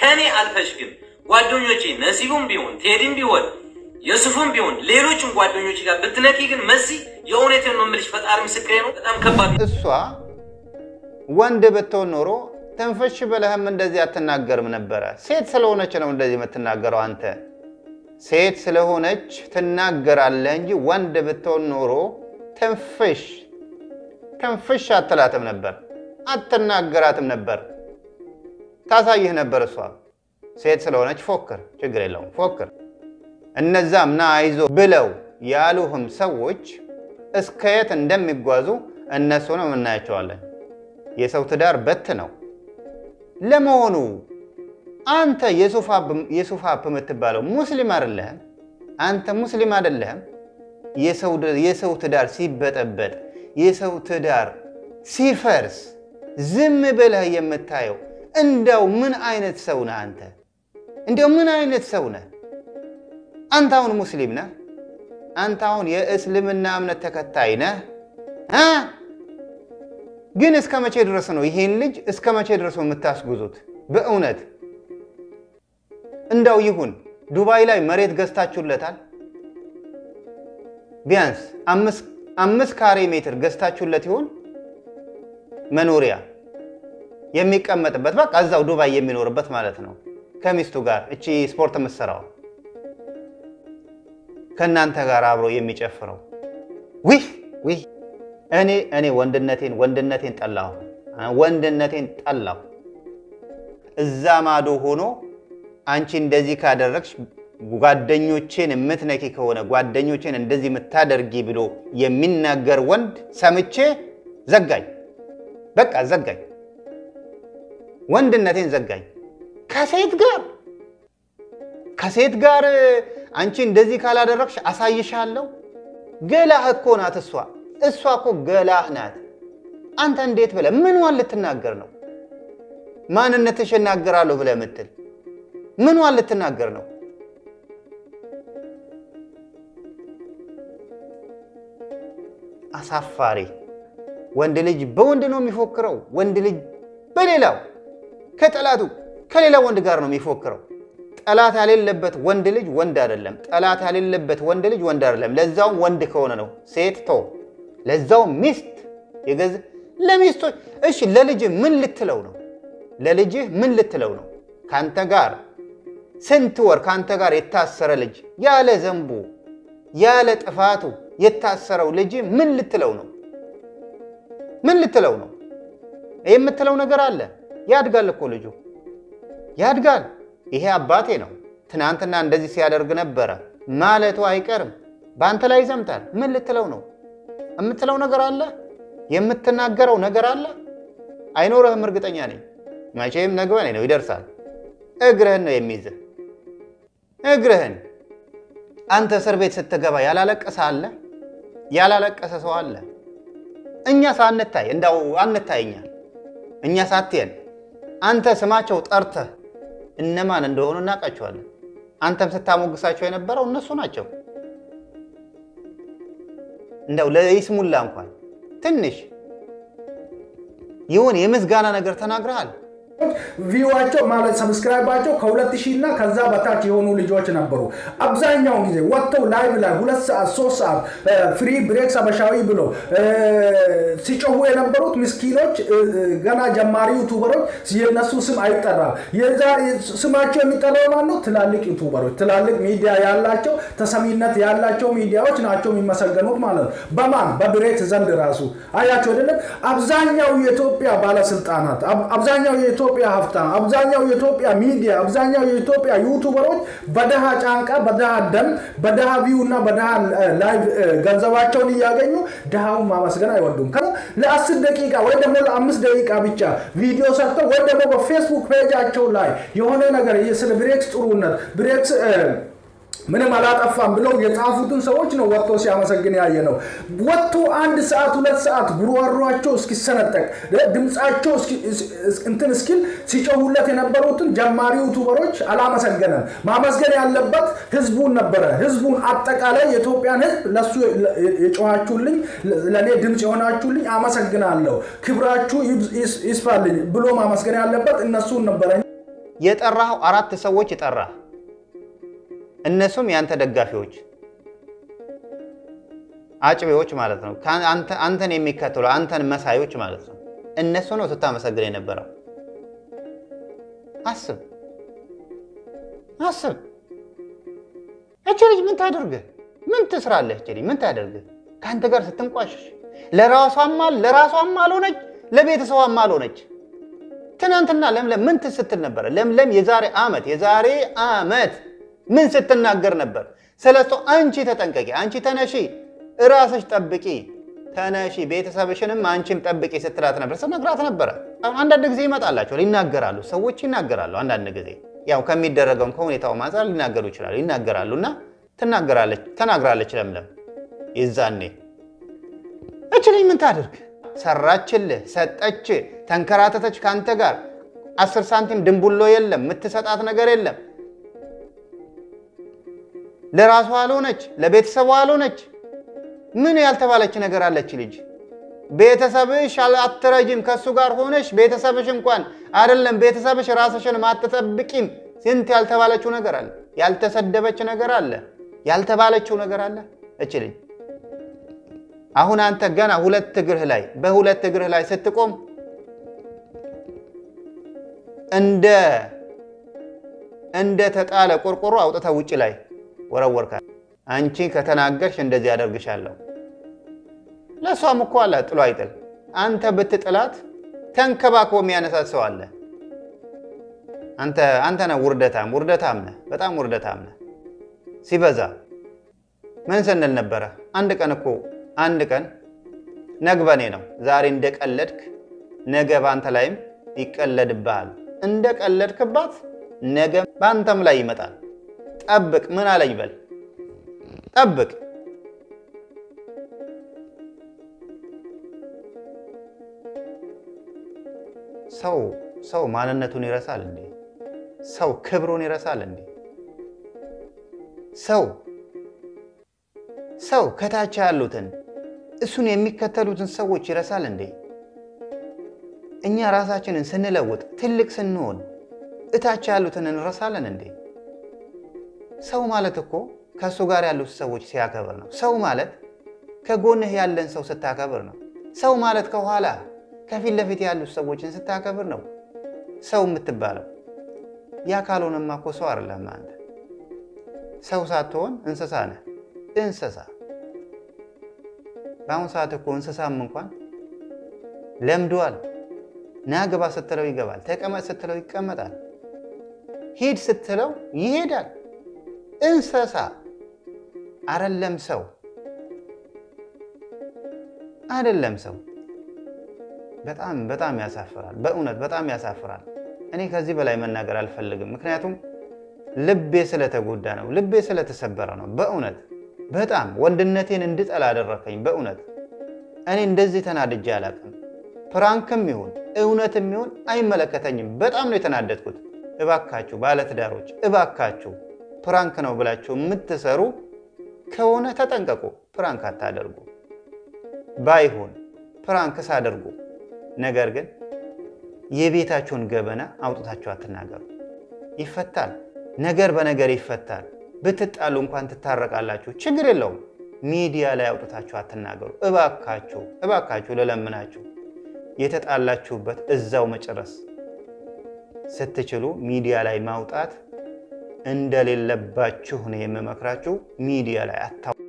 ከእኔ አልፈሽ ግን ጓደኞቼ ነሲቡም ቢሆን ቴዲም ቢሆን የሱፍም ቢሆን ሌሎችም ጓደኞች ጋር ብትነኪ ግን መሲ የእውነቴን ነው የምልሽ፣ ፈጣሪ ምስክሬ ነው። በጣም ከባድ ነው። እሷ ወንድ ብትሆን ኖሮ ትንፍሽ ብለህም እንደዚህ አትናገርም ነበረ። ሴት ስለሆነች ነው እንደዚህ የምትናገረው አንተ። ሴት ስለሆነች ትናገራለህ እንጂ ወንድ ብትሆን ኖሮ ትንፍሽ ትንፍሽ አትላትም ነበር፣ አትናገራትም ነበር። ታሳይህ ነበር። እሷ ሴት ስለሆነች ፎክር፣ ችግር የለውም ፎክር። እነዛም ና አይዞ ብለው ያሉህም ሰዎች እስከ የት እንደሚጓዙ እነሱንም እናያቸዋለን። የሰው ትዳር በት ነው። ለመሆኑ አንተ የሱፍ አፕ የምትባለው ሙስሊም አይደለህም? አንተ ሙስሊም አይደለህም? የሰው ትዳር ሲበጠበጥ፣ የሰው ትዳር ሲፈርስ ዝም ብለህ የምታየው እንደው ምን አይነት ሰው ነህ አንተ? እንደው ምን አይነት ሰው ነህ አንተ? አሁን ሙስሊም ነህ? አንተ አሁን የእስልምና እምነት ተከታይ ነህ? ግን እስከ መቼ ድረስ ነው ይሄን ልጅ እስከ መቼ ድረስ ነው የምታስጉዙት? በእውነት እንዳው ይሁን ዱባይ ላይ መሬት ገዝታችሁለታል? ቢያንስ አምስት ካሬ ሜትር ገዝታችሁለት ይሆን መኖሪያ የሚቀመጥበት በቃ እዛው ዱባይ የሚኖርበት ማለት ነው። ከሚስቱ ጋር እቺ ስፖርት የምትሰራው ከእናንተ ጋር አብሮ የሚጨፍረው ዊህ ዊህ እኔ እኔ ወንድነቴን ወንድነቴን ጠላሁ፣ ወንድነቴን ጠላሁ። እዛ ማዶ ሆኖ አንቺ እንደዚህ ካደረግሽ ጓደኞቼን የምትነኪ ከሆነ ጓደኞቼን እንደዚህ የምታደርጊ ብሎ የሚናገር ወንድ ሰምቼ ዘጋኝ። በቃ ዘጋኝ፣ ወንድነቴን ዘጋኝ። ከሴት ጋር ከሴት ጋር አንቺ እንደዚህ ካላደረግሽ አሳይሻለሁ። ገላህ እኮ ናት እሷ እሷ እኮ ገላህ ናት። አንተ እንዴት ብለህ ምንዋን ልትናገር ነው? ማንነትሽ እናገራለሁ ብለህ የምትል ምንዋን ልትናገር ነው? አሳፋሪ። ወንድ ልጅ በወንድ ነው የሚፎክረው። ወንድ ልጅ በሌላው ከጠላቱ ከሌላ ወንድ ጋር ነው የሚፎክረው። ጠላት ያሌለበት ወንድ ልጅ ወንድ አይደለም። ጠላት ያሌለበት ወንድ ልጅ ወንድ አይደለም። ለዛውም ወንድ ከሆነ ነው። ሴት ቶ ለዛው ሚስት የገዛ ለሚስቶች እሺ፣ ለልጅህ ምን ልትለው ነው? ለልጅህ ምን ልትለው ነው? ካንተ ጋር ስንት ወር ካንተ ጋር የታሰረ ልጅ ያለ ዘንቡ ያለ ጥፋቱ የታሰረው ልጅ ምን ልትለው ነው? ምን ልትለው ነው? የምትለው ነገር አለ። ያድጋል እኮ ልጁ ያድጋል። ይሄ አባቴ ነው ትናንትና እንደዚህ ሲያደርግ ነበረ ማለቱ አይቀርም። በአንተ ላይ ይዘምታል። ምን ልትለው ነው? የምትለው ነገር አለ። የምትናገረው ነገር አለ። አይኖርህም፣ እርግጠኛ ነኝ። መቼም ነግበኔ ነው ይደርሳል። እግርህን ነው የሚይዝህ፣ እግርህን። አንተ እስር ቤት ስትገባ ያላለቀሰ አለ? ያላለቀሰ ሰው አለ? እኛ ሳንታይ እንዳው አንታይኛል። እኛ ሳትየን አንተ ስማቸው ጠርተህ እነማን እንደሆኑ እናውቃቸዋለን። አንተም ስታሞግሳቸው የነበረው እነሱ ናቸው። እንደው ለይስሙላ እንኳን ትንሽ ይሁን የምስጋና ነገር ተናግረሃል። ቪዋቸው ማለት ሰብስክራይባቸው ከሁለት ሺህ እና ከዛ በታች የሆኑ ልጆች ነበሩ። አብዛኛውን ጊዜ ወጥተው ላይቭ ላይ ሁለት ሰዓት ሶስት ሰዓት ፍሪ ብሬክስ አበሻዊ ብሎ ሲጮሁ የነበሩት ምስኪኖች ገና ጀማሪ ዩቱበሮች የነሱ ስም አይጠራም። የዛ ስማቸው የሚጠራው ማን ነው? ትላልቅ ዩቱበሮች፣ ትላልቅ ሚዲያ ያላቸው ተሰሚነት ያላቸው ሚዲያዎች ናቸው የሚመሰገኑት ማለት ነው። በማን በብሬክስ ዘንድ ራሱ አያቸው አይደለም። አብዛኛው የኢትዮጵያ ባለስልጣናት አብዛኛው የኢትዮጵያ ሀብታም አብዛኛው የኢትዮጵያ ሚዲያ አብዛኛው የኢትዮጵያ ዩቱበሮች በደሃ ጫንቃ በደሃ ደም በደሃ ቪው እና በደሃ ላይቭ ገንዘባቸውን እያገኙ ድሃውን ማመስገን አይወዱም። ለአስር ደቂቃ ወይ ደግሞ ለአምስት ደቂቃ ብቻ ቪዲዮ ሰርተው ወይ ደግሞ በፌስቡክ ፔጃቸው ላይ የሆነ ነገር ስለ ብሬክስ ጥሩነት ብሬክስ ምንም አላጠፋም ብለው የጻፉትን ሰዎች ነው ወጥቶ ሲያመሰግን ያየ ነው። ወጥቶ አንድ ሰዓት ሁለት ሰዓት ጉሮሯቸው እስኪሰነጠቅ ድምፃቸው እንትን እስኪል ሲጮሁለት የነበሩትን ጀማሪ ዩቱበሮች አላመሰገነም። ማመስገን ያለበት ህዝቡን ነበረ። ህዝቡን አጠቃላይ የኢትዮጵያን ህዝብ ለሱ የጮኋችሁልኝ፣ ለእኔ ድምፅ የሆናችሁልኝ አመሰግናለሁ፣ ክብራችሁ ይስፋልኝ ብሎ ማመስገን ያለበት እነሱን ነበረ የጠራኸው አራት ሰዎች ጠራህ። እነሱም የአንተ ደጋፊዎች አጭቤዎች ማለት ነው። አንተን የሚከተሉ አንተን መሳዮች ማለት ነው። እነሱ ነው ስታመሰግን የነበረው። አስብ አስብ። እች ልጅ ምን ታደርግህ? ምን ትስራለህ? እች ልጅ ምን ታደርግህ? ከአንተ ጋር ስትንቋሽሽ ለራሷም ለራሷም አልሆነች፣ ለቤተሰቧም አልሆነች። ትናንትና ለምለም ምን ስትል ነበረ? ለምለም የዛሬ ዓመት የዛሬ ዓመት ምን ስትናገር ነበር? ስለሱ አንቺ ተጠንቀቂ፣ አንቺ ተነሺ፣ እራስሽ ጠብቂ፣ ተነሺ፣ ቤተሰብሽንም አንቺም ጠብቂ ስትላት ነበር፣ ስትነግራት ነበረ። አንዳንድ ጊዜ ይመጣላቸዋል፣ ይናገራሉ፣ ሰዎች ይናገራሉ። አንዳንድ ጊዜ ያው ከሚደረገውም ከሁኔታው አንጻር ሊናገሩ ይችላሉ፣ ይናገራሉ እና ትናገራለች፣ ተናግራለች ለምለም የዛኔ እች ልጅ ምን ታድርግ? ሰራችልህ፣ ሰጠች፣ ተንከራተተች ከአንተ ጋር አስር ሳንቲም ድንቡሎ የለም፣ የምትሰጣት ነገር የለም። ለራሷ አልሆነች፣ ለቤተሰቧ አልሆነች። ምን ያልተባለች ነገር አለች ልጅ? ቤተሰብሽ አትረጅም። ከእሱ ጋር ሆነሽ ቤተሰብሽ እንኳን አይደለም ቤተሰብሽ ራስሽን አትጠብቂም። ስንት ያልተባለችው ነገር አለ፣ ያልተሰደበች ነገር አለ፣ ያልተባለችው ነገር አለ እች ልጅ አሁን አንተ ገና ሁለት እግርህ ላይ በሁለት እግርህ ላይ ስትቆም እንደ እንደ ተጣለ ቆርቆሮ አውጥተህ ውጭ ላይ ወረወርካል። አንቺ ከተናገርሽ እንደዚህ ያደርግሻለሁ። ለእሷም እኮ አለ ጥሎ አይጥል። አንተ ብትጥላት ተንከባክቦ የሚያነሳት ሰው አለ። አንተ አንተ ነህ ውርደታም፣ ውርደታም ነህ፣ በጣም ውርደታም ነህ ሲበዛ። ምን ስንል ነበረ? አንድ ቀን እኮ አንድ ቀን ነግበኔ ነው። ዛሬ እንደቀለድክ ነገ በአንተ ላይም ይቀለድብሃል። እንደቀለድክባት ነገ በአንተም ላይ ይመጣል። ጠብቅ። ምን አለኝ በል ጠብቅ። ሰው ሰው ማንነቱን ይረሳል እንዴ? ሰው ክብሩን ይረሳል እንዴ? ሰው ሰው ከታች ያሉትን እሱን የሚከተሉትን ሰዎች ይረሳል እንዴ? እኛ ራሳችንን ስንለውጥ ትልቅ ስንሆን እታች ያሉትን እንረሳለን እንዴ? ሰው ማለት እኮ ከእሱ ጋር ያሉት ሰዎች ሲያከብር ነው። ሰው ማለት ከጎንህ ያለን ሰው ስታከብር ነው። ሰው ማለት ከኋላ ከፊት ለፊት ያሉት ሰዎችን ስታከብር ነው ሰው የምትባለው። ያ ካልሆነማ እኮ ሰው አይደለም አንተ። ሰው ሳትሆን እንስሳ ነህ። እንስሳ በአሁኑ ሰዓት እኮ እንስሳም እንኳን ለምዷል። ና ግባ ስትለው ይገባል። ተቀመጥ ስትለው ይቀመጣል። ሂድ ስትለው ይሄዳል። እንስሳ አይደለም ሰው አይደለም ሰው። በጣም በጣም ያሳፍራል። በእውነት በጣም ያሳፍራል። እኔ ከዚህ በላይ መናገር አልፈልግም። ምክንያቱም ልቤ ስለተጎዳ ነው። ልቤ ስለተሰበረ ነው። በእውነት በጣም ወንድነቴን እንድጠላ አደረከኝ። በእውነት እኔ እንደዚህ ተናድጄ አላውቅም። ፕራንክም ይሁን እውነትም ይሁን አይመለከተኝም። በጣም ነው የተናደድኩት። እባካችሁ ባለትዳሮች፣ እባካችሁ ፕራንክ ነው ብላችሁ የምትሰሩ ከሆነ ተጠንቀቁ። ፕራንክ አታደርጉ። ባይሆን ፕራንክ ሳደርጉ፣ ነገር ግን የቤታችሁን ገበና አውጥታችሁ አትናገሩ። ይፈታል። ነገር በነገር ይፈታል። ብትጣሉ እንኳን ትታረቃላችሁ። ችግር የለውም። ሚዲያ ላይ አውጥታችሁ አትናገሩ። እባካችሁ እባካችሁ ልለምናችሁ፣ የተጣላችሁበት እዛው መጨረስ ስትችሉ ሚዲያ ላይ ማውጣት እንደሌለባችሁ ነው የምመክራችሁ። ሚዲያ ላይ አታ